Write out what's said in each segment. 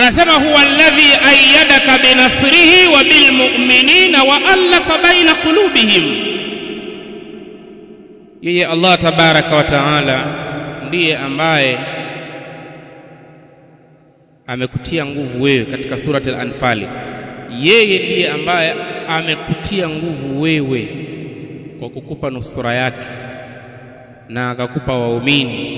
anasema huwa alladhi ayyadaka binasrihi wa bilmu'minina wa alafa baina qulubihim yeye Allah tabaraka wa taala ndiye ambaye amekutia nguvu wewe katika surati al-anfal yeye ndiye ambaye amekutia nguvu wewe kwa kukupa nusura yake na akakupa waumini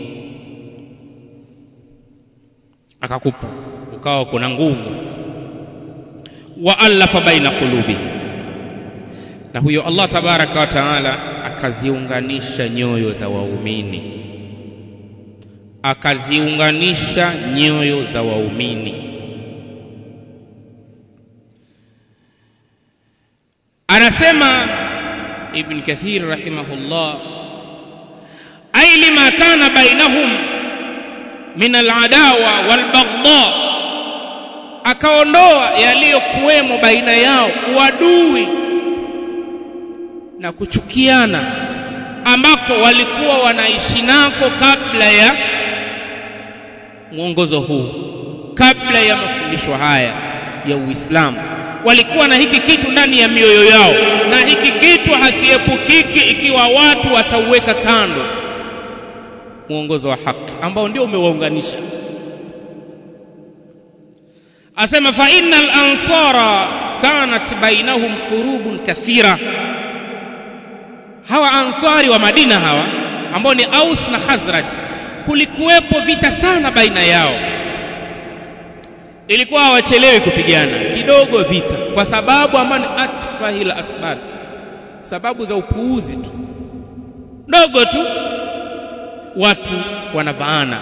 akakupa ukawa kuna nguvu sasa wa alafa baina qulubi na huyo Allah tabaraka wa taala akaziunganisha nyoyo za waumini akaziunganisha nyoyo za waumini anasema ibn kathir rahimahullah ay lima kana bainahum min aladawa walbaghdha akaondoa yaliyokuwemo baina yao uadui na kuchukiana ambako walikuwa wanaishi nako kabla ya mwongozo huu kabla ya mafundisho haya ya Uislamu walikuwa na hiki kitu ndani ya mioyo yao na hiki kitu hakiepukiki ikiwa watu watauweka kando mwongozo wa haki ambao ndio umewaunganisha asema fa innal ansara kanat bainahum hurubun kathira hawa ansari wa Madina hawa ambao ni Aus na Khazraj kulikuwepo vita sana baina yao ilikuwa hawachelewi kupigana kidogo vita kwa sababu ambayo ni atfahil asbab sababu za upuuzi tu ndogo tu watu wanavaana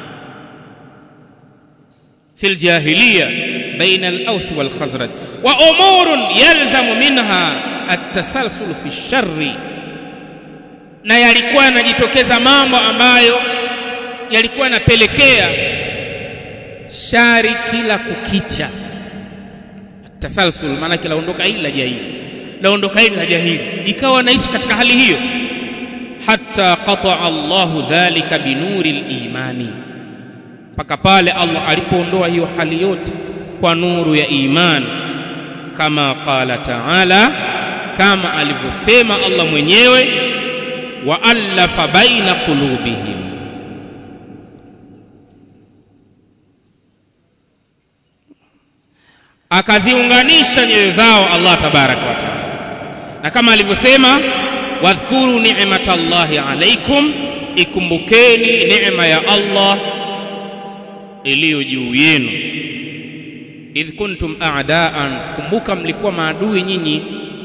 في الجاهلية بين الأوس والخزرج وأمور يلزم منها التسلسل في الشر na yalikuwa yanajitokeza mambo ambayo yalikuwa yanapelekea shari kila kukicha tasalsul maana laondoka hili la jahili laondoka hili la jahili ikawa naishi katika hali hiyo hatta qata Allahu dhalika binuri al-imani mpaka pale Allah alipoondoa hiyo hali yote kwa nuru ya imani kama qala ta'ala kama alivyosema Allah mwenyewe wa alafa baina qulubihim akaziunganisha nyoyo zao Allah tabaraka wa taala na kama alivyosema wadhkuru ni'matallahi alaikum ikumbukeni neema ya Allah iliyo juu yenu idh kuntum a'daan kumbuka mlikuwa maadui nyinyi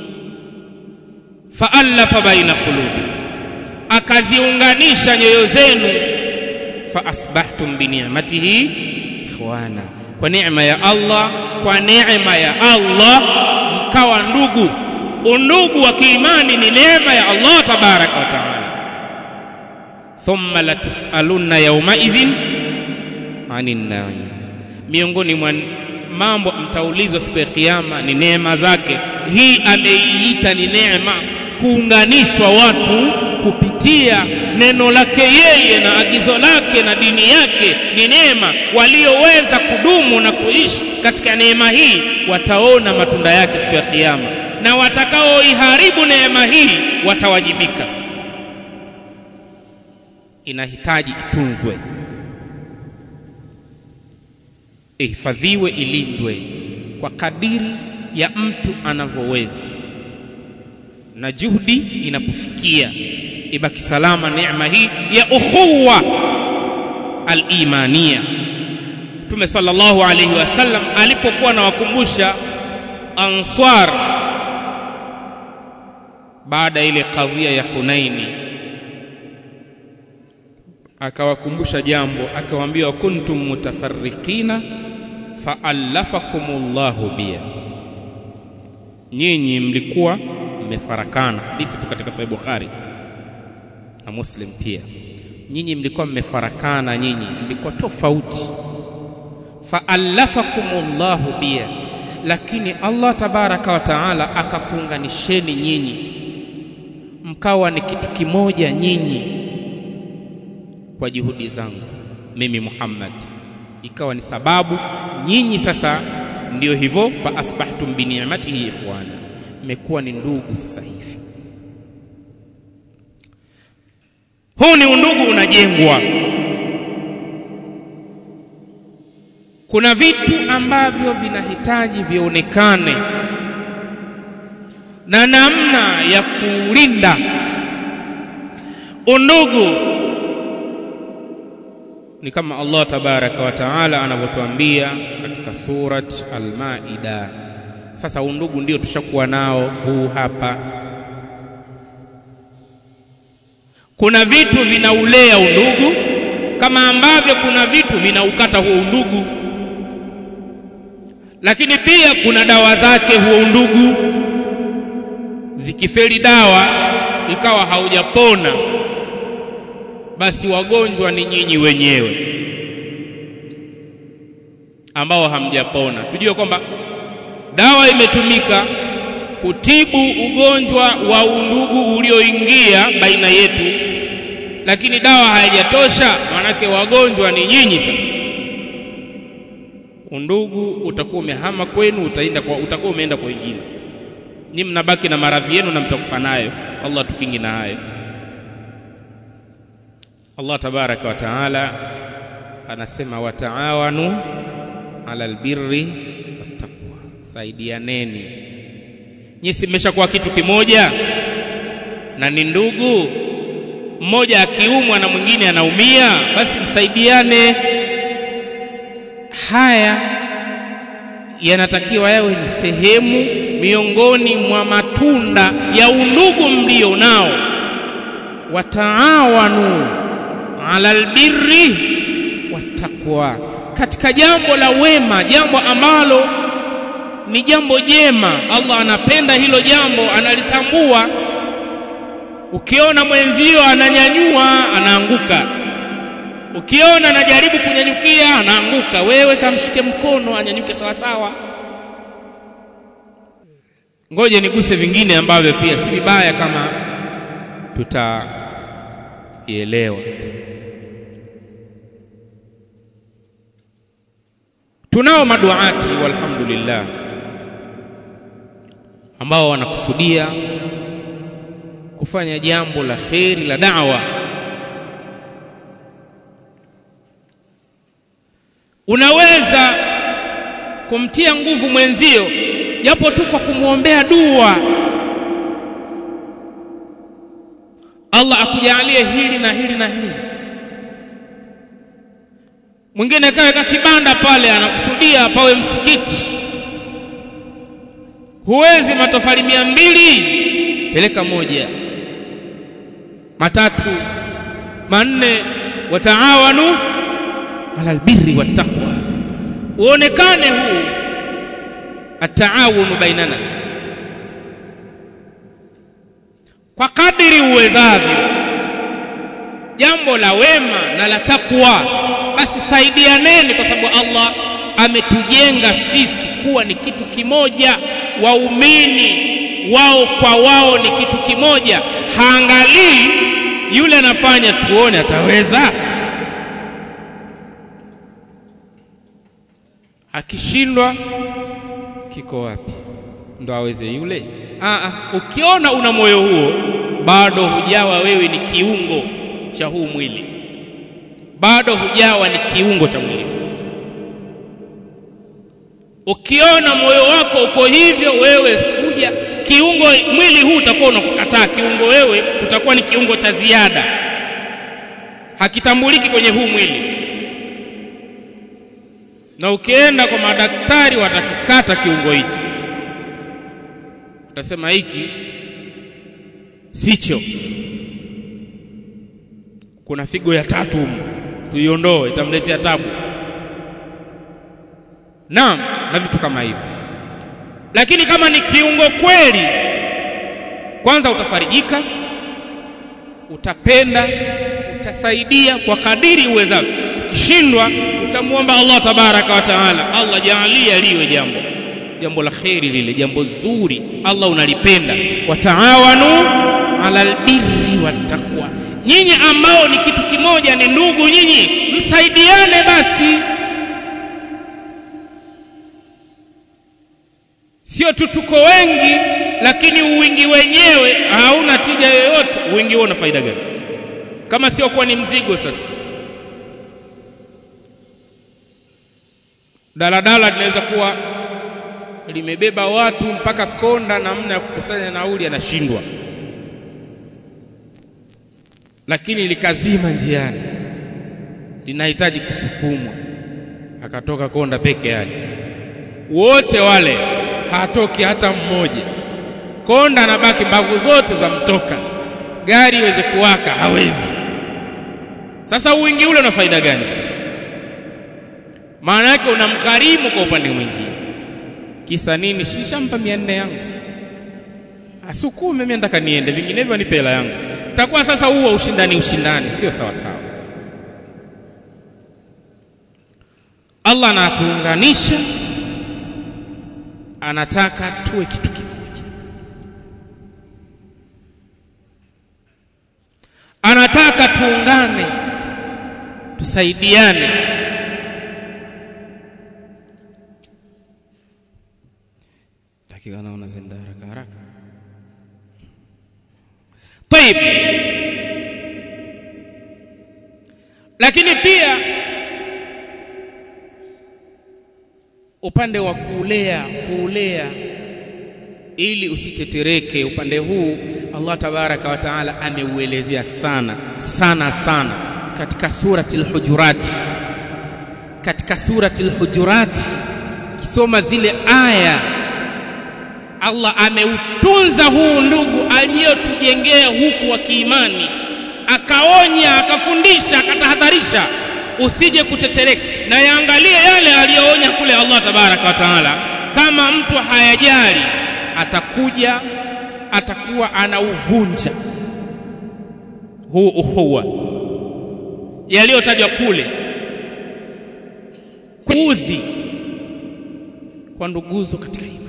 faallafa baina qulubi akaziunganisha nyoyo zenu fa asbahtum bi ni'matihi ikhwana kwa neema ya Allah kwa neema ya Allah mkawa ndugu undugu wa kiimani ni neema ya Allah tabaraka wa taala thumma latusalunna yawma idhin anin na'im miongoni mwa mambo mtaulizwa siku ya kiyama ni neema zake hii ameiita ni neema kuunganishwa watu kupitia neno lake yeye na agizo lake na dini yake ni neema walioweza kudumu na kuishi katika neema hii wataona matunda yake siku ya kiyama na watakaoiharibu neema hii watawajibika inahitaji itunzwe ihifadhiwe ilindwe kwa kadiri ya mtu anavyoweza na juhudi inapofikia ibaki salama neema hii ya ukhuwa al-imania Mtume sallallahu alayhi wasallam alipokuwa anawakumbusha answar baada ile kadhia ya Hunaini akawakumbusha jambo akawaambia kuntum mutafarriqina faallafakumullahu bia nyinyi mlikuwa mmefarakana hadithi tu katika sahih bukhari na muslim pia nyinyi mlikuwa mmefarakana nyinyi mlikuwa tofauti faallafakumullahu bia lakini Allah tabaraka wa taala akakuunganisheni nyinyi mkawa ni kitu kimoja nyinyi kwa juhudi zangu mimi Muhammad ikawa ni sababu nyinyi sasa ndio hivyo fa asbahtum bi ni'matihi ikhwana mmekuwa ni ndugu sasa hivi huu ni undugu unajengwa kuna vitu ambavyo vinahitaji vionekane na namna ya kulinda undugu ni kama Allah tabaraka wa taala anavyotuambia katika surat Al-Maida. Sasa undugu ndio tushakuwa nao huu hapa. Kuna vitu vinaulea undugu kama ambavyo kuna vitu vinaukata huo undugu, lakini pia kuna dawa zake huo undugu. Zikifeli dawa ikawa haujapona basi wagonjwa ni nyinyi wenyewe ambao hamjapona. Tujue kwamba dawa imetumika kutibu ugonjwa wa undugu ulioingia baina yetu, lakini dawa haijatosha, maanake wagonjwa ni nyinyi. Sasa undugu utakuwa umehama kwenu, utaenda kwa, utakuwa umeenda kwa wengine, nyinyi mnabaki na maradhi yenu na mtakufa nayo. Allah tukingi na hayo. Allah tabaraka wa taala anasema wataawanu ala albirri wattaqwa, saidianeni. Nyinyi si mmeshakuwa kitu kimoja na ni ndugu, mmoja akiumwa na mwingine anaumia, basi msaidiane. Haya yanatakiwa yawe ni sehemu miongoni mwa matunda ya undugu mlio nao. Wataawanu ala albirri wattaqwa, katika jambo la wema, jambo ambalo ni jambo jema. Allah anapenda hilo jambo, analitambua. Ukiona mwenzio ananyanyua, anaanguka. Ukiona anajaribu kunyanyukia, anaanguka. Wewe kamshike mkono, anyanyuke sawa sawa. Ngoje niguse vingine ambavyo pia si vibaya kama tutaielewa. Tunao maduati walhamdulillah, ambao wanakusudia kufanya jambo la kheri la da'wa. Unaweza kumtia nguvu mwenzio japo tu kwa kumwombea dua, Allah akujalie hili na hili na hili mwingine kaweka kibanda pale, anakusudia pawe msikiti. Huwezi matofali mia mbili, peleka moja, matatu, manne. Wataawanu ala albirri wattaqwa, uonekane huu ataawunu bainana kwa kadiri uwezavyo, jambo la wema na la takwa basi saidianeni, kwa sababu Allah ametujenga sisi kuwa ni kitu kimoja. Waumini wao kwa wao ni kitu kimoja. Haangalii yule anafanya tuone ataweza, akishindwa kiko wapi ndo aweze yule. Aa, ukiona una moyo huo, bado hujawa wewe ni kiungo cha huu mwili bado hujawa ni kiungo cha mwili. Ukiona moyo wako uko hivyo, wewe huja kiungo, mwili huu utakuwa unakukataa kiungo, wewe utakuwa ni kiungo cha ziada, hakitambuliki kwenye huu mwili. Na ukienda kwa madaktari, watakikata kiungo hichi, utasema hiki sicho, kuna figo ya tatu humu tuiondoe itamletea tabu. Naam, na vitu kama hivyo. Lakini kama ni kiungo kweli, kwanza utafarijika, utapenda, utasaidia kwa kadiri uwezavyo. Ukishindwa utamwomba Allah tabaraka wa taala, Allah jaalia liwe jambo jambo la kheri, lile jambo zuri, Allah unalipenda. Wataawanu ala albirri wattaqwa nyinyi ambao ni kitu kimoja, ni ndugu nyinyi, msaidiane basi. sio tu tuko wengi lakini uwingi wenyewe hauna tija yoyote uwingi huo una faida gani kama sio kuwa ni mzigo sasa daladala linaweza kuwa limebeba watu mpaka konda namna ya kukusanya nauli anashindwa lakini likazima njiani linahitaji kusukumwa akatoka konda peke yake wote wale hatoki hata mmoja konda anabaki mbavu zote za mtoka gari iweze kuwaka hawezi sasa uwingi ule una faida gani sasa maana yake unamgharimu kwa upande mwingine kisa nini shishampa mia nne yangu asukume mimi nataka niende vinginevyo nipe hela yangu takuwa sasa huo ushindani ushindani sio sawa sawa Allah anatuunganisha anataka tuwe kitu kimoja anataka tuungane tusaidiane dakika naona zenda haraka haraka طيب lakini pia upande wa kulea kulea ili usitetereke upande huu Allah tabaraka wa taala ameuelezea sana sana sana katika surati al-hujurat katika surati al-hujurat kisoma zile aya Allah ameutunza huu ndugu aliyotujengea huku wa kiimani akaonya akafundisha akatahadharisha usije kutetereka na yaangalie yale aliyoonya kule Allah tabaraka wa taala kama mtu hayajali atakuja atakuwa anauvunja huu ukhuwa yaliyotajwa kule kuudhi kwa nduguzo katika imani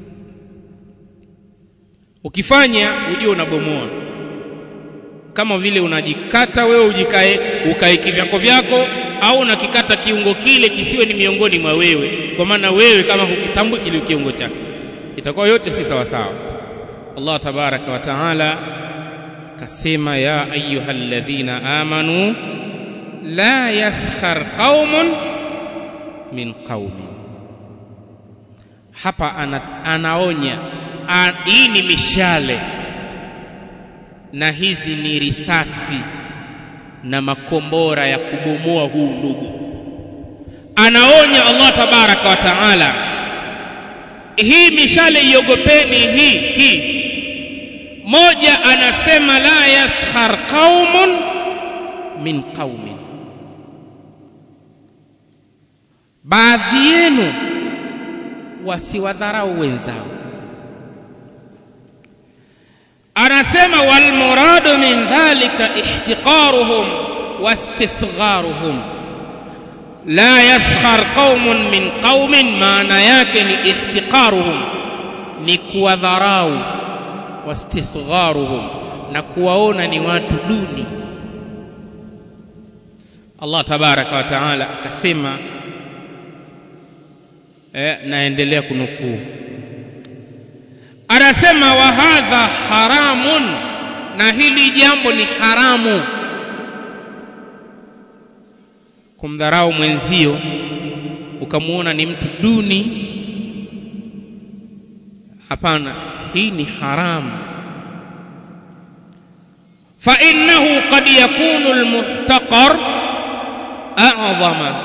ukifanya ujue unabomoa kama vile unajikata wewe ujikae ukae kivyako vyako au unakikata kiungo kile kisiwe ni miongoni mwa wewe kwa maana wewe kama hukitambui kile kiungo chake itakuwa yote si sawa sawa Allah tabaraka wa taala kasema ya ayyuhalladhina amanu la yaskhar qaumun min qaumin hapa ana, anaonya a, hii ni mishale na hizi ni risasi na makombora ya kubomoa huu ndugu anaonya Allah tabaraka wa taala hii mishale iogopeni hii hii moja anasema la yaskhar qaumun min qaumin baadhi yenu wasiwadharau wenzao anasema wal muradu min dhalika ihtiqaruhum wastisgharuhum la yaskhar qaumun min qaumin maana yake ni ihtiqaruhum ni kuwadharau wastisgharuhum na kuwaona ni watu duni Allah tabaraka wa taala akasema eh, naendelea kunukuu anasema wa hadha haramun na hili jambo ni haramu kumdharau mwenzio ukamuona ni mtu duni hapana hii ni haramu fa innahu qad yakunu almuhtaqar a'zama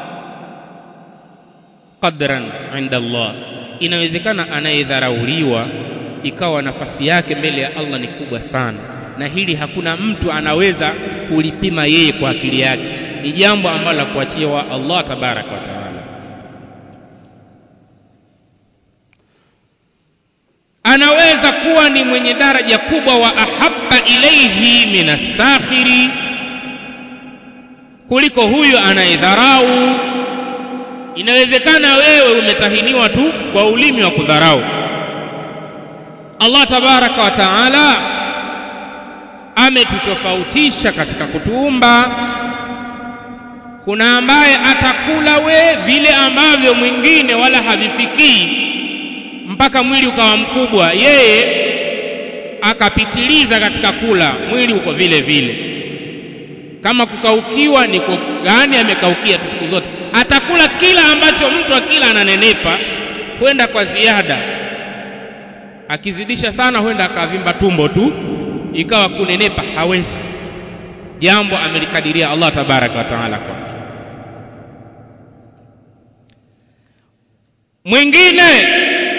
qadran 'inda Allah inawezekana anayedharauliwa ikawa nafasi yake mbele ya Allah ni kubwa sana na hili hakuna mtu anaweza kulipima yeye kwa akili yake ni jambo ambalo la kuachia wa Allah tabaraka wa taala anaweza kuwa ni mwenye daraja kubwa wa ahabba ilaihi min asakhiri kuliko huyo anayedharau inawezekana wewe umetahiniwa tu kwa ulimi wa kudharau Allah tabaraka wa taala ametutofautisha katika kutuumba kuna ambaye atakula we vile ambavyo mwingine wala havifikii mpaka mwili ukawa mkubwa yeye akapitiliza katika kula mwili uko vile vile kama kukaukiwa ni gani amekaukia tu siku zote atakula kila ambacho mtu akila ananenepa kwenda kwa ziada akizidisha sana huenda akavimba tumbo tu ikawa kunenepa hawezi jambo amelikadiria Allah tabaraka wa taala kwake mwingine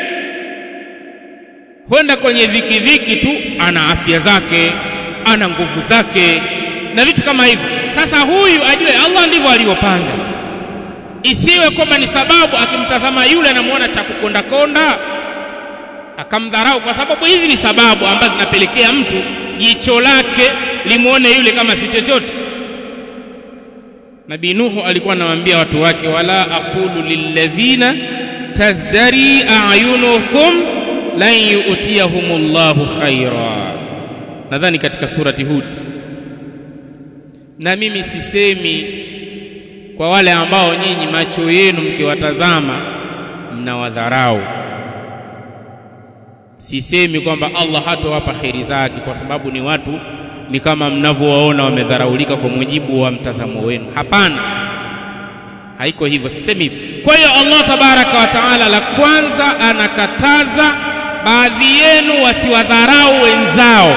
huenda kwenye dhiki dhiki tu ana afya zake ana nguvu zake na vitu kama hivyo sasa huyu ajue Allah ndivyo alivyopanga isiwe kwamba ni sababu akimtazama yule anamuona cha kukonda konda akamdharau kwa sababu hizi ni sababu ambazo zinapelekea mtu jicho lake limuone yule kama si chochote Nabii Nuhu alikuwa anawaambia watu wake wala aqulu lilladhina tazdari a'yunukum lan yu'tiyahumullahu khaira nadhani katika surati Hud na mimi sisemi kwa wale ambao nyinyi macho yenu mkiwatazama mnawadharau sisemi kwamba Allah hatowapa kheri zake kwa sababu ni watu ni kama mnavyowaona wamedharaulika kwa mujibu wa mtazamo wenu hapana haiko hivyo sisemi hivyo kwa hiyo Allah tabaraka wa taala la kwanza anakataza baadhi yenu wasiwadharau wenzao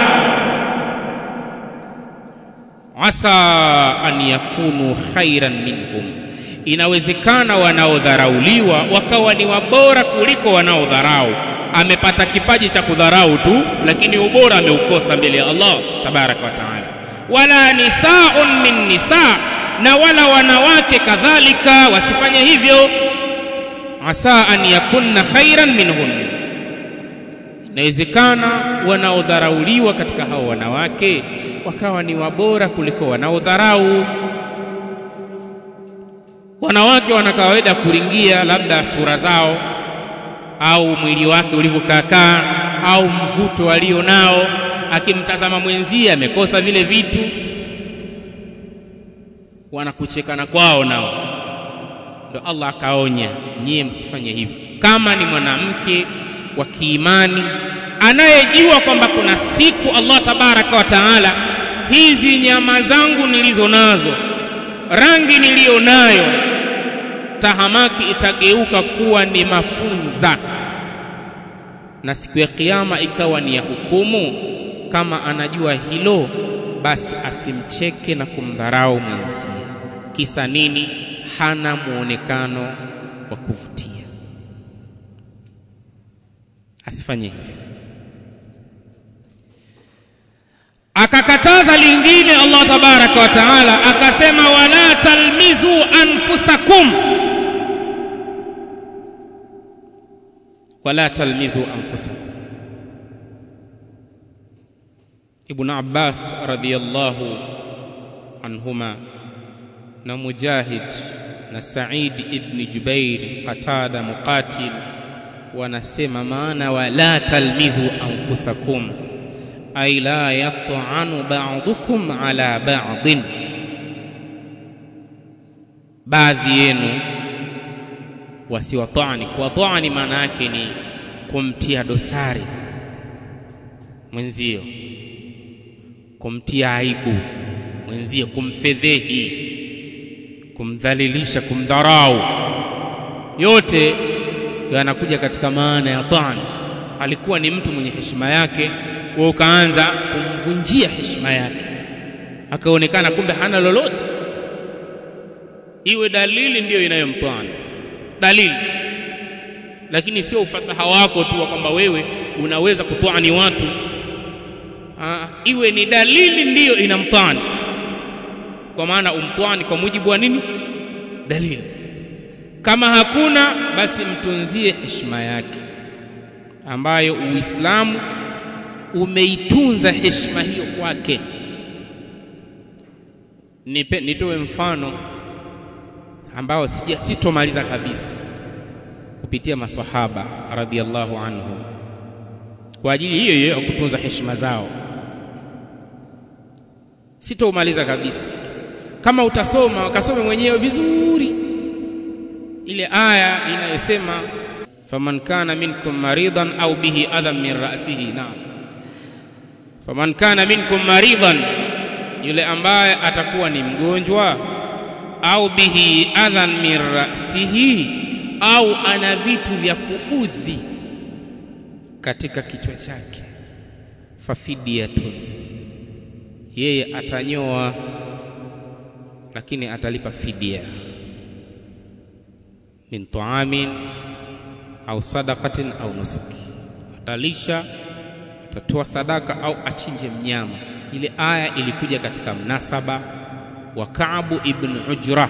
asa an yakunu khairan minhum inawezekana wanaodharauliwa wakawa ni wabora kuliko wanaodharau amepata kipaji cha kudharau tu lakini ubora ameukosa mbele ya Allah tabaraka wa taala wala nisaun min nisa na wala wanawake kadhalika wasifanye hivyo asa an yakunna khairan minhun inawezekana wanaodharauliwa katika hao wanawake wakawa ni wabora kuliko wanaodharau wanawake wana kawaida kuringia labda sura zao au mwili wake ulivyokaakaa au mvuto alio nao akimtazama mwenzie amekosa vile vitu wanakuchekana kwao nao ndo Allah akaonya nyie msifanye hivyo kama ni mwanamke wa kiimani anayejua kwamba kuna siku Allah tabaraka wa taala hizi nyama zangu nilizo nazo rangi niliyo nayo tahamaki itageuka kuwa ni mafunza na siku ya kiyama ikawa ni ya hukumu kama anajua hilo basi asimcheke na kumdharau mwenzie kisa nini hana muonekano wa kuvutia asifanye hivyo akakataza lingine Allah tabaraka wa taala akasema wala talmizu anfusakum wala talmizu anfusakum Ibn Abbas radhiyallahu anhuma na Mujahid na Said ibn Jubair Qatada Muqatil wanasema maana wala talmizu anfusakum ay la yat'anu ba'dukum ala ba'din baadhi yenu wasiwatani kuwatani maana yake ni kumtia dosari mwenzio kumtia aibu mwenzio kumfedhehi kumdhalilisha kumdharau yote yanakuja katika maana ya tani alikuwa ni mtu mwenye heshima yake wewe ukaanza kumvunjia heshima yake akaonekana kumbe hana lolote iwe dalili ndiyo inayomtwana dalili lakini sio ufasaha wako tu kwamba wewe unaweza kutwani watu Aa, iwe ni dalili ndiyo inamtwani kwa maana umtwani kwa mujibu wa nini dalili kama hakuna basi mtunzie heshima yake ambayo uislamu umeitunza heshima hiyo kwake nipe nitoe mfano ambao sija sitomaliza kabisa kupitia maswahaba radhiallahu anhum kwa ajili hiyo hiyo ya kutunza heshima zao sitoumaliza kabisa kama utasoma ukasome mwenyewe vizuri ile aya inayosema faman kana minkum maridan au bihi adhan min ra'sihi naam faman kana minkum maridan yule ambaye atakuwa ni mgonjwa au bihi adhan min ra'sihi au ana vitu vya kuudhi katika kichwa chake fafidiyatun yeye atanyoa lakini atalipa fidia min taamin au sadaqatin au nusuki atalisha atatoa sadaka au achinje mnyama ile aya ilikuja katika mnasaba wa Kaabu ibn Ujra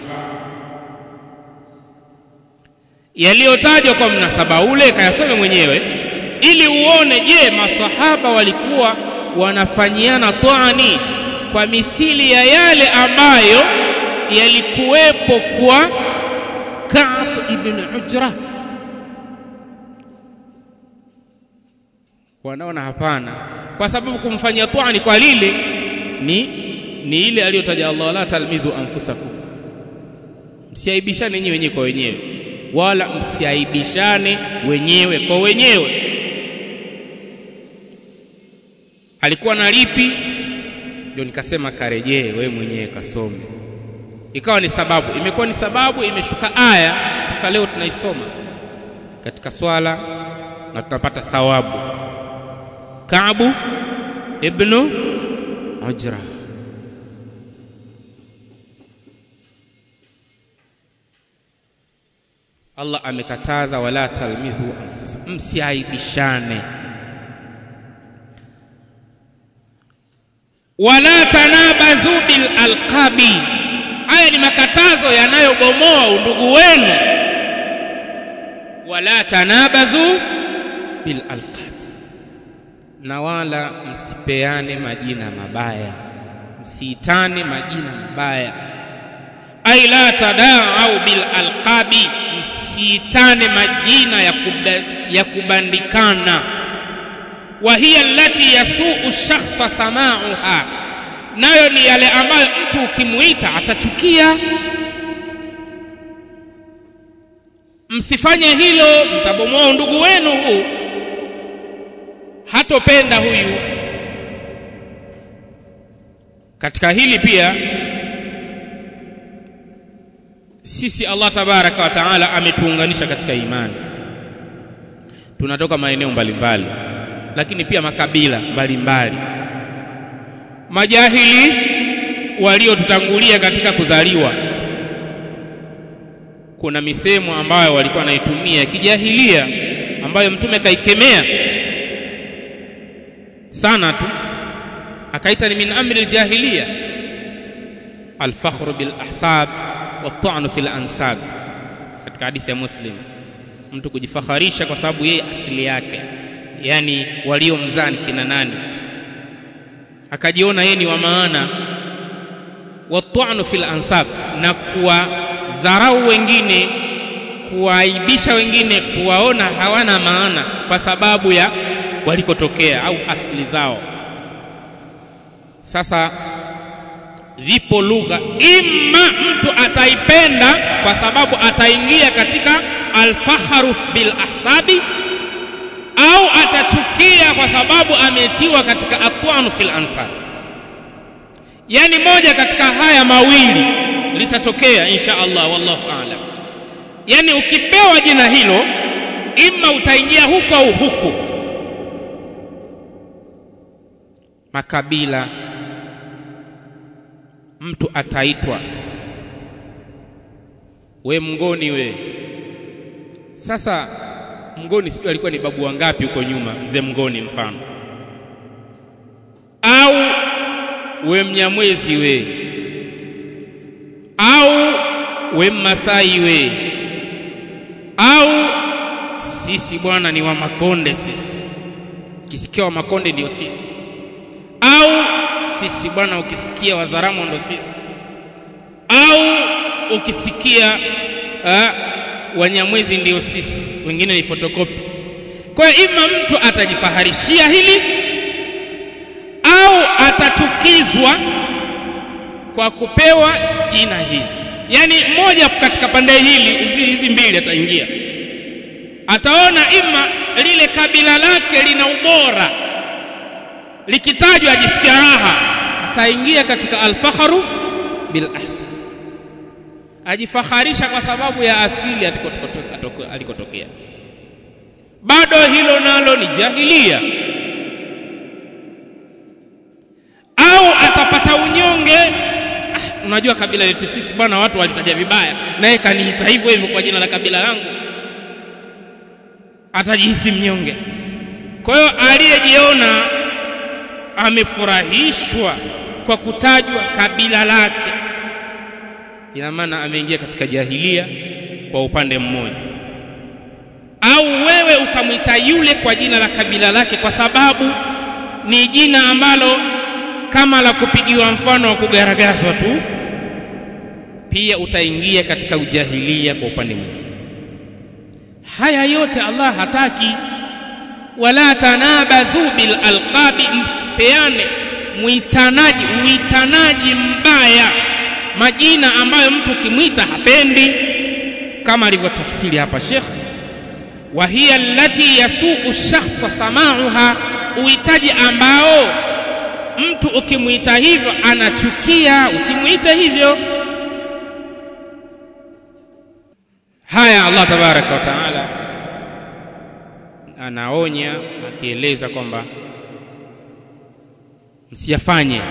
yaliyotajwa kwa mnasaba ule kayasome mwenyewe ili uone je masahaba walikuwa wanafanyiana taani kwa mithili ya yale ambayo yalikuwepo kwa Ka'b ibn Ujra wanaona hapana kwa sababu kumfanyia taani kwa lile ni ni ile aliyotaja Allah la talmizu anfusakum msiaibishane nyinyi wenyewe kwa wenyewe wala msiaibishane wenyewe kwa wenyewe alikuwa na lipi ndio nikasema karejee wewe mwenyewe kasome ikawa ni sababu imekuwa ni sababu imeshuka aya mpaka leo tunaisoma katika swala na tunapata thawabu Kaabu ibnu Ujra Allah amekataza wala talmizu anfusa msiaibishane wala tanabazu bil alqabi haya ni makatazo yanayobomoa undugu wenu wala tanabazu bil alqabi na wala msipeane majina mabaya msiitane majina mabaya ai la tadaau bil alqabi msiitane majina ya, kuba, ya kubandikana wa hiya allati yasuu shakhsa samauha nayo ni yale ambayo mtu ukimuita atachukia msifanye hilo mtabomoa undugu wenu huu hatopenda huyu katika hili pia sisi Allah tabaraka wa taala ametuunganisha katika imani tunatoka maeneo mbalimbali lakini pia makabila mbalimbali majahili waliotutangulia katika kuzaliwa kuna misemo ambayo walikuwa wanaitumia kijahilia ambayo mtume kaikemea sana tu akaita ni min amri aljahiliya alfakhru bil ahsab والطعن في الأنساب katika hadithi ya Muslim mtu kujifakharisha kwa sababu yeye asili yake yani waliomzaa ni kina nani akajiona yeye ni wa maana wat'anu fil ansab na kuwadharau wengine kuwaibisha wengine kuwaona hawana maana kwa sababu ya walikotokea au asili zao sasa zipo lugha imma mtu ataipenda kwa sababu ataingia katika alfaharu bil ahsabi au atachukia kwa sababu ametiwa katika atwanu fil ansab yani moja katika haya mawili litatokea insha Allah wallahu aalam yani ukipewa jina hilo imma utaingia huku au huku makabila mtu ataitwa we mngoni we sasa mngoni sijui alikuwa ni babu wangapi huko nyuma mzee mngoni mfano au we mnyamwezi we au we mmasai we au sisi bwana ni wa makonde sisi kisikia wa makonde ndio sisi au sisi bwana ukisikia wazaramo ndo sisi au ukisikia uh, wanyamwezi ndio sisi wengine ni fotokopi kwa hiyo ima mtu atajifaharishia hili au atachukizwa kwa kupewa jina hili yaani mmoja katika pande hili hizi hizi mbili ataingia ataona ima lile kabila lake lina ubora likitajwa ajisikia raha ataingia katika alfakhru bil ahsan ajifakharisha kwa sababu ya asili alikotokea bado hilo nalo ni jahilia au atapata unyonge ah, unajua kabila letu sisi bwana watu walitaja vibaya naye kaniita hivyo hivyo kwa jina la kabila langu atajihisi mnyonge kwa hiyo aliyejiona amefurahishwa kwa kutajwa kabila lake ina maana ameingia katika jahilia kwa upande mmoja au wewe ukamwita yule kwa jina la kabila lake kwa sababu ni jina ambalo kama la kupigiwa mfano wa kugaragazwa tu pia utaingia katika ujahilia kwa upande mwingine haya yote Allah hataki wala tanabazu bil alqabi msipeane mwitanaji uitanaji mbaya majina ambayo mtu ukimwita hapendi kama alivyotafsiri hapa Sheikh wa hiya allati yasuu shakhsa samauha uhitaji ambao mtu ukimwita hivyo anachukia usimwite hivyo haya Allah tabaraka wa taala anaonya akieleza kwamba msiyafanye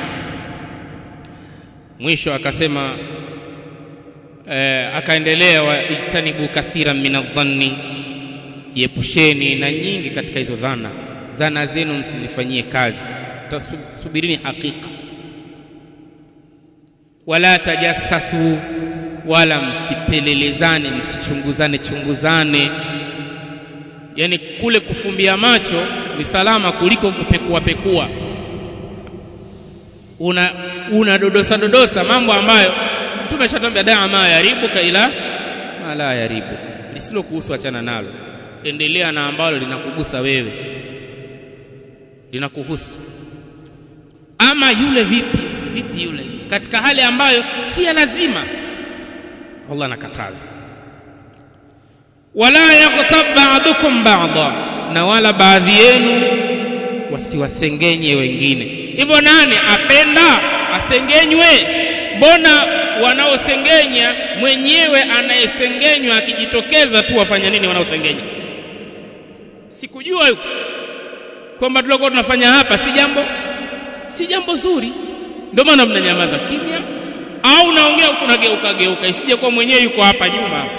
mwisho akasema eh, akaendelea wa ijtanibu kathiran min adh-dhanni jiepusheni na nyingi katika hizo dhana dhana zenu msizifanyie kazi tasubirini hakika wala tajassasu wala msipelelezane msichunguzane chunguzane yani kule kufumbia macho ni salama kuliko kupekua pekua una una dodosa dodosa mambo ambayo mtume ashatambia daa ma yaribuka ila ma la yaribuka lisilo kuhusu achana nalo endelea na ambalo linakugusa wewe linakuhusu ama yule vipi vipi yule katika hali ambayo si ya lazima Allah anakataza wala yaghtab ba'dukum ba'dha na wala baadhi yenu wasiwasengenye wengine hivyo nani apenda asengenywe mbona wanaosengenya mwenyewe anayesengenywa akijitokeza tu wafanya nini wanaosengenya sikujua yuko kwamba tulikuwa tunafanya hapa si jambo si jambo zuri ndio maana mnanyamaza kimya au naongea huku nageuka geuka isije kuwa mwenyewe yuko hapa nyuma hapa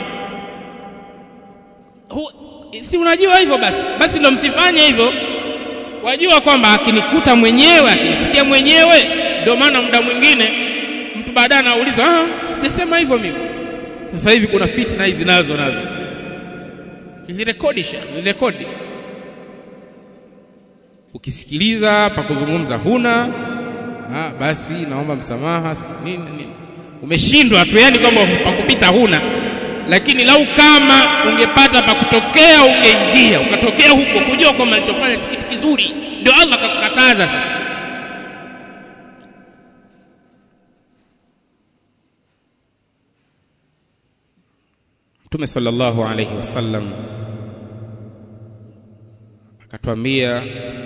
si unajua hivyo basi basi ndio msifanye hivyo wajua kwamba akinikuta mwenyewe akinisikia mwenyewe ndio maana muda mwingine mtu baadaye anaulizwa ah sijasema hivyo mimi sasa hivi kuna fitna hizi nazo nazo ilirekodi shekh ilirekodi ukisikiliza pa kuzungumza huna ha, basi naomba msamaha nini, nini. umeshindwa tu yani kwamba pa kupita huna lakini lau kama ungepata pa kutokea ungeingia ukatokea huko kujua kwamba alichofanya si kitu kizuri ndio Allah akakukataza sasa Mtume sallallahu alayhi wasallam akatwambia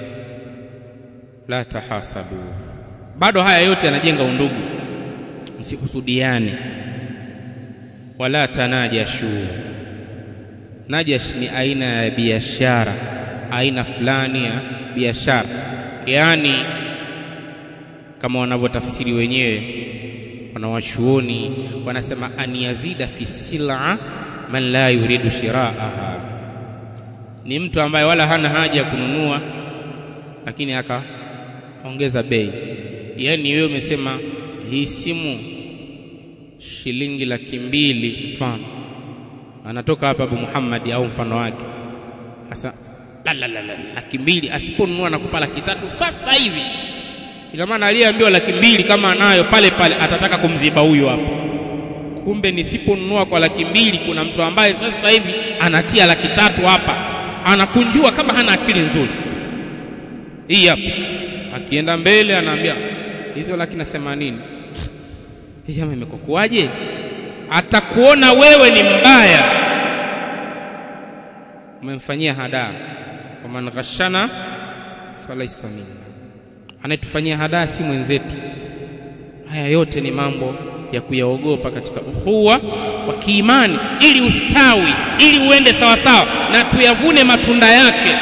la tahasadu bado haya yote yanajenga undugu msihusudiane wala tanajashu najash ni aina ya biashara aina fulani ya biashara yaani kama wanavyotafsiri wenyewe wanawachuoni wanasema an yazida fi sil'a man la yuridu shiraaha ni mtu ambaye wala hana haja ya kununua lakini akaongeza bei yaani wewe umesema hii simu shilingi laki mbili mfano anatoka hapa Abu Muhammad au mfano wake sasa la la la la laki mbili asiponunua nakupa laki tatu sasa hivi ina maana aliyeambiwa laki mbili kama anayo pale pale atataka kumziba huyu hapa kumbe nisiponunua kwa laki mbili kuna mtu ambaye sasa hivi anatia laki tatu hapa anakunjua kama hana akili nzuri hii hapa akienda mbele anaambia hizo laki na themanini hii jamaa imekokuaje atakuona wewe ni mbaya umemfanyia hadaa waman ghashana falaisa minna anayetufanyia hadaa si mwenzetu haya yote ni mambo ya kuyaogopa katika ukhuwa wa kiimani ili ustawi ili uende sawa sawa na tuyavune matunda yake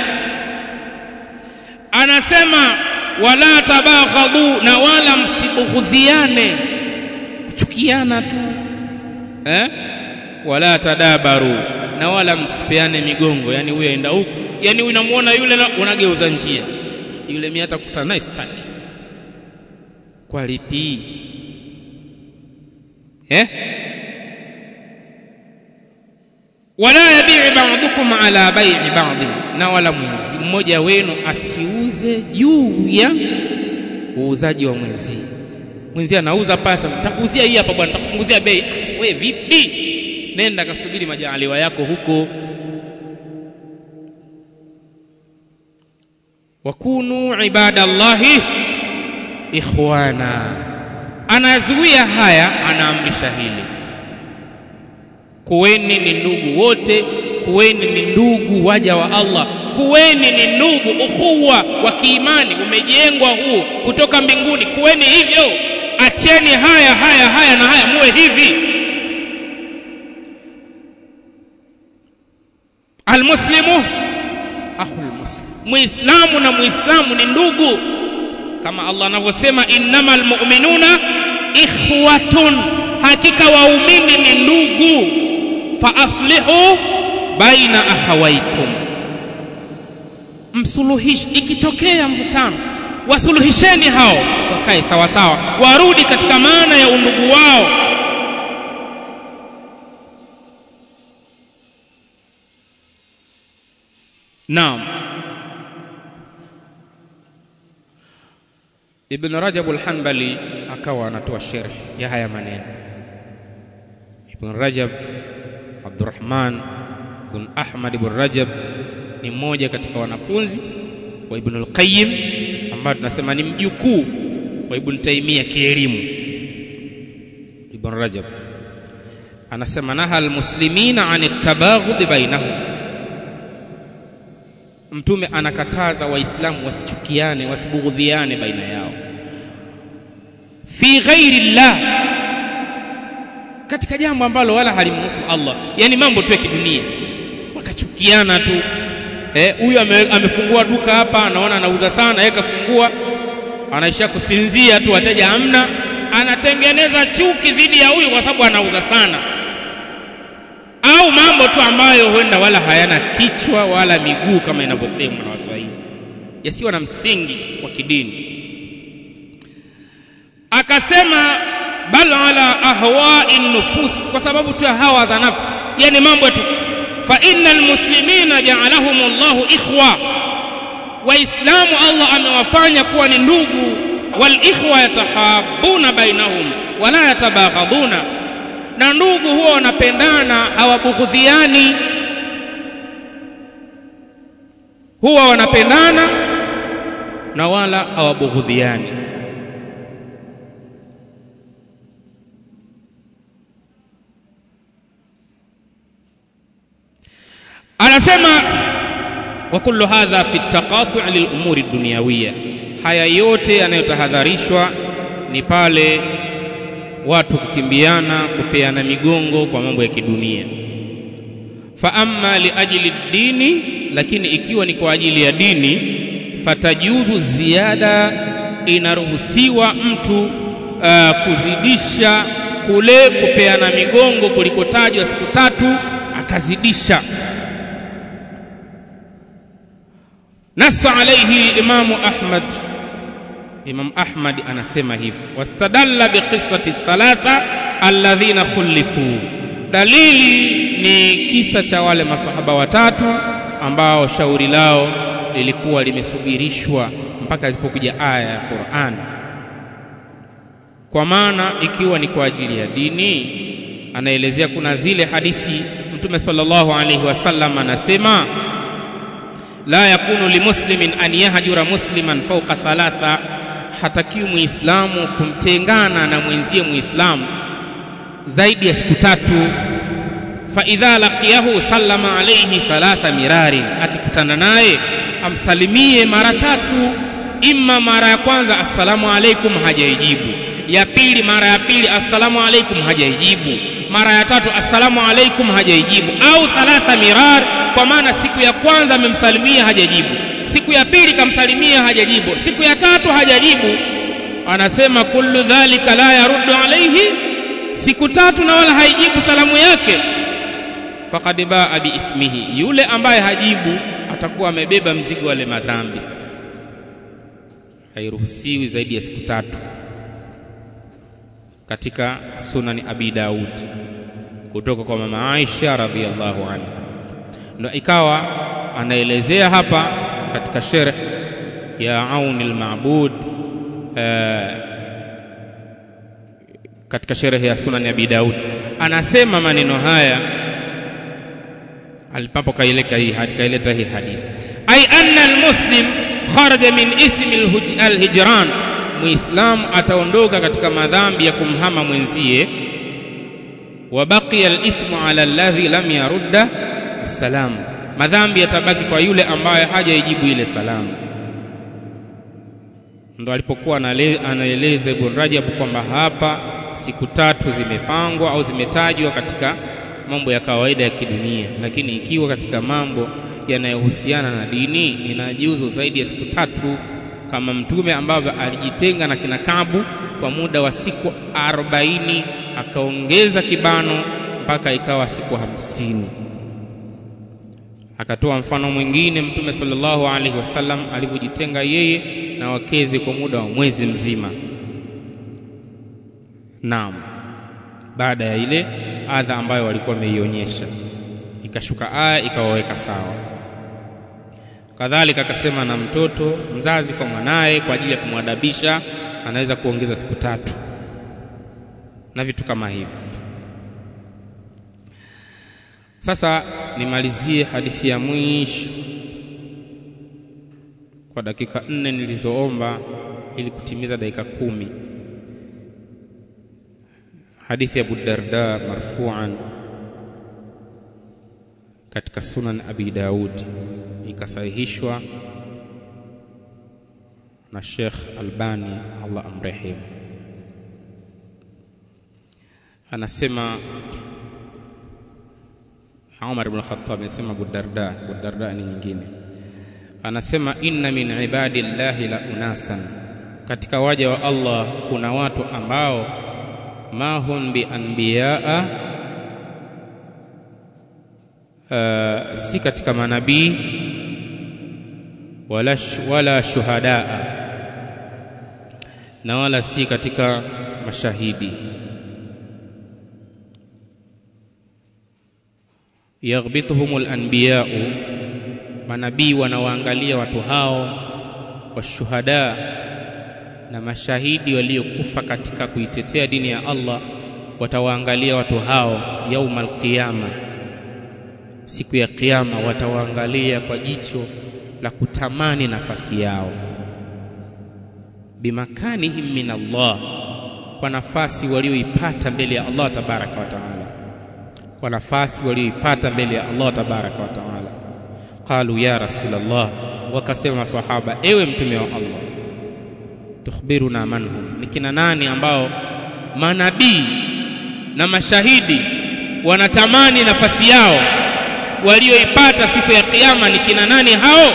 anasema wala tabaghadhu na wala msibughudhiane kuchukiana tu eh? wala tadabaru na wala msipeane migongo yani huyo aenda huku yani unamuona yule na unageuza njia yule mimi hata kukutana naye sitaki kwa lipi eh wala yabii ba'dukum ala bai'i ba'd na wala mwenzi mmoja wenu asiuze juu ya uuzaji wa mwenzi mwenzi anauza pasa nitakuuzia hii hapa bwana nitakupunguzia bei we vipi nenda kasubiri majaaliwa yako huko wakunu ibadallahi ikhwana anazuia haya anaamrisha hili kuweni ni ndugu wote kuweni ni ndugu waja wa Allah kuweni ni ndugu ukhuwa wa kiimani umejengwa huu kutoka mbinguni kuweni hivyo acheni haya haya haya na haya muwe hivi almuslimu akhul muslim muislamu na muislamu ni ndugu kama Allah anavyosema innamal mu'minuna ikhwatun hakika waumini ni ndugu fa aslihu baina akhawaikum msuluhishi ikitokea mvutano wasuluhisheni hao wakae sawa sawa warudi katika maana ya undugu wao naam Ibn Rajab al-Hanbali akawa anatoa sharh ya haya maneno Ibn Rajab Abdurrahman ibn Ahmad ibn Rajab ni mmoja katika wanafunzi wa Ibn al-Qayyim ambaye tunasema ni mjukuu wa Ibn Taymiyyah kielimu Ibn Rajab anasema naha almuslimina an at-tabaghud bainahum mtume anakataza waislamu wasichukiane wasibughudhiane baina yao fi ghairi llah katika jambo ambalo wala halimhusu Allah yani mambo tu ya kidunia wakachukiana tu huyu eh, ame, amefungua duka hapa anaona anauza sana yeye kafungua anaisha kusinzia tu wateja hamna anatengeneza chuki dhidi ya huyu kwa sababu anauza sana au mambo tu ambayo huenda wala hayana kichwa wala miguu kama inavyosemwa na Waswahili yasiyo na msingi wa kidini akasema bal ala ahwa'i nufus kwa sababu tu ya hawa za nafsi yani mambo tu fa innal muslimina ja'alahum Allahu ikhwa waislamu Allah amewafanya kuwa ni ndugu wal ikhwa yatahabuna bainahum wala yatabaghaduna na ndugu huwa wanapendana hawabughudhiani huwa wanapendana na wala hawabughudhiani anasema wa kullu hadha fi taqatu' lil umuri dunyawiyya haya yote yanayotahadharishwa ni pale watu kukimbiana kupeana migongo kwa mambo ya kidunia fa amma li ajli dini lakini ikiwa ni kwa ajili ya dini fatajuzu ziada inaruhusiwa mtu uh, kuzidisha kule kupeana migongo kulikotajwa siku tatu akazidisha nasa alaihi imamu ahmad Imam Ahmad anasema hivi wastadalla biqissati thalatha alladhina khulifu dalili ni kisa cha wale masahaba watatu ambao shauri lao lilikuwa limesubirishwa mpaka ilipokuja aya ya Qur'an kwa maana ikiwa ni kwa ajili ya dini anaelezea kuna zile hadithi mtume sallallahu alaihi wasallam anasema la yakunu limuslimin an yahjura musliman fawqa thalatha hatakiwi muislamu kumtengana na mwenzie muislamu zaidi ya siku tatu fa idha laqiyahu sallama alayhi thalatha mirarin akikutana naye amsalimie mara tatu imma mara ya kwanza assalamu alaikum hajaijibu ya pili mara ya pili assalamu alaikum hajaijibu mara ya tatu assalamu alaikum hajaijibu au thalatha mirar kwa maana siku ya kwanza amemsalimia hajajibu siku ya pili kamsalimia hajajibu siku ya tatu hajajibu anasema kullu dhalika la yaruddu alaihi siku tatu na wala haijibu salamu yake faqad baa biithmihi yule ambaye hajibu atakuwa amebeba mzigo wale madhambi sasa hairuhusiwi zaidi ya siku tatu katika sunani abi daud kutoka kwa mama aisha radhiallahu anha ndo ikawa anaelezea hapa katika sherh ya auni lmabud katika sherehe ya sunani abi daud anasema maneno haya alipapo kaileta hii kaileta hii hadithi ay anna almuslim kharaja min ithmi alhijran muislam ataondoka katika madhambi ya kumhama mwenzie wa baqiya alithmu ala alladhi lam yarudda assalamu madhambi yatabaki kwa yule ambaye hajaijibu ile salamu ndo alipokuwa anaeleza Ibn Rajab kwamba hapa siku tatu zimepangwa au zimetajwa katika mambo ya kawaida ya kidunia, lakini ikiwa katika mambo yanayohusiana na dini inajuzu zaidi ya siku tatu, kama Mtume ambavyo alijitenga na kina Kabu kwa muda wa siku arobaini akaongeza kibano mpaka ikawa siku hamsini. Akatoa mfano mwingine Mtume sallallahu alaihi wasallam alivyojitenga yeye na wakezi kwa muda wa mwezi mzima. Naam, baada ya ile adha ambayo walikuwa wameionyesha, ikashuka aya ikawaweka sawa. Kadhalika akasema na mtoto mzazi kwa mwanaye kwa ajili ya kumwadabisha anaweza kuongeza siku tatu na vitu kama hivyo. Sasa nimalizie hadithi ya mwisho kwa dakika nne nilizoomba ili kutimiza dakika kumi. Hadithi ya Abu Darda marfu'an katika Sunan Abi Daud ikasahihishwa na Sheikh Albani Allah amrehemu. Anasema Umar ibn Khattab anasema Abu Darda, Abu Darda ni nyingine anasema inna min ibadillahi la unasan, katika waja wa Allah kuna watu ambao ma hum bi anbiyaa uh, si katika manabii wala, wala shuhadaa na wala si katika mashahidi yaghbituhumul anbiyau manabii wanawaangalia watu hao washuhada na mashahidi waliokufa katika kuitetea dini ya Allah watawaangalia watu hao yaumal qiyama siku ya kiyama watawaangalia kwa jicho la kutamani nafasi yao bimakanihim min Allah kwa nafasi walioipata mbele ya Allah tabaraka wa taala kwa nafasi walioipata mbele ya Allah tabaraka wa taala qalu ya rasulullah wakasema masahaba ewe mtume wa Allah tukhbiruna manhum ni kina nani ambao manabii na mashahidi wanatamani nafasi yao walioipata siku ya kiyama ni kina nani hao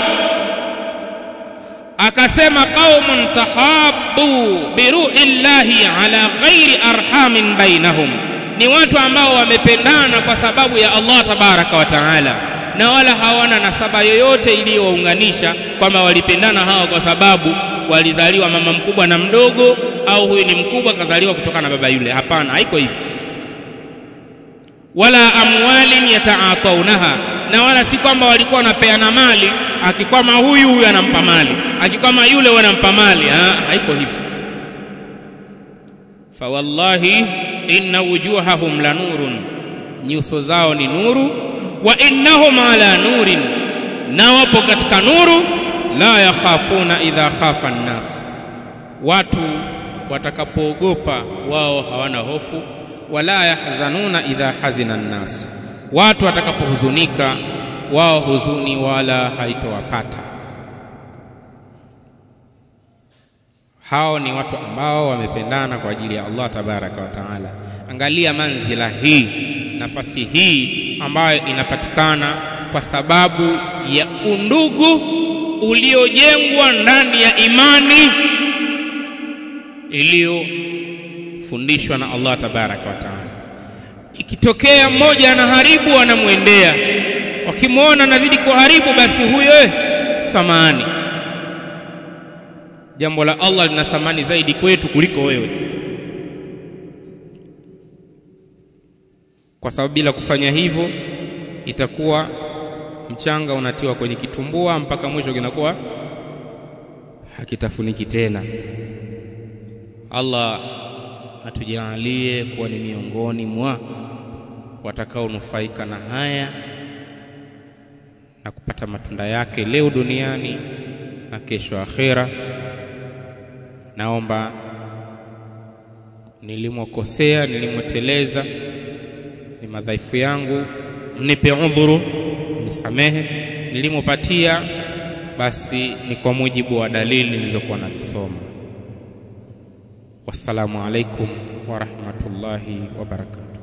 akasema qaumun tahabbu biruhi llahi ala ghairi arhamin bainahum ni watu ambao wamependana kwa sababu ya Allah tabaraka wa taala na wala hawana nasaba yoyote iliyowaunganisha kwamba walipendana hao kwa sababu walizaliwa mama mkubwa na mdogo au huyu ni mkubwa kazaliwa kutoka na baba yule hapana haiko hivyo wala amwalin yataataunaha na wala si kwamba walikuwa wanapeana mali akikwama huyu huyu anampa mali akikwama yule wanampa mali ha, haiko hivyo fawallahi inna wujuhahum la nurun nyuso zao ni nuru wa innahum ala nurin na wapo katika nuru la yakhafuna idha khafa nnas watu watakapoogopa wao hawana hofu wala yahzanuna idha hazina nnas watu watakapohuzunika wao huzuni wala haitowapata hao ni watu ambao wamependana kwa ajili ya Allah tabaraka wa taala angalia manzila hii nafasi hii ambayo inapatikana kwa sababu ya undugu uliojengwa ndani ya imani iliyofundishwa na Allah tabaraka wa taala ikitokea mmoja anaharibu anamwendea wakimwona anazidi kuharibu basi huyo samani jambo la Allah lina thamani zaidi kwetu kuliko wewe kwa sababu bila kufanya hivyo itakuwa mchanga unatiwa kwenye kitumbua mpaka mwisho kinakuwa hakitafuniki tena Allah atujalie kuwa ni miongoni mwa watakaonufaika na haya na kupata matunda yake leo duniani na kesho akhera naomba nilimokosea nilimoteleza ni madhaifu yangu mnipe udhuru nisamehe nilimopatia basi ni kwa mujibu wa dalili nilizokuwa nazisoma wassalamu alaikum wa rahmatullahi wa barakatuh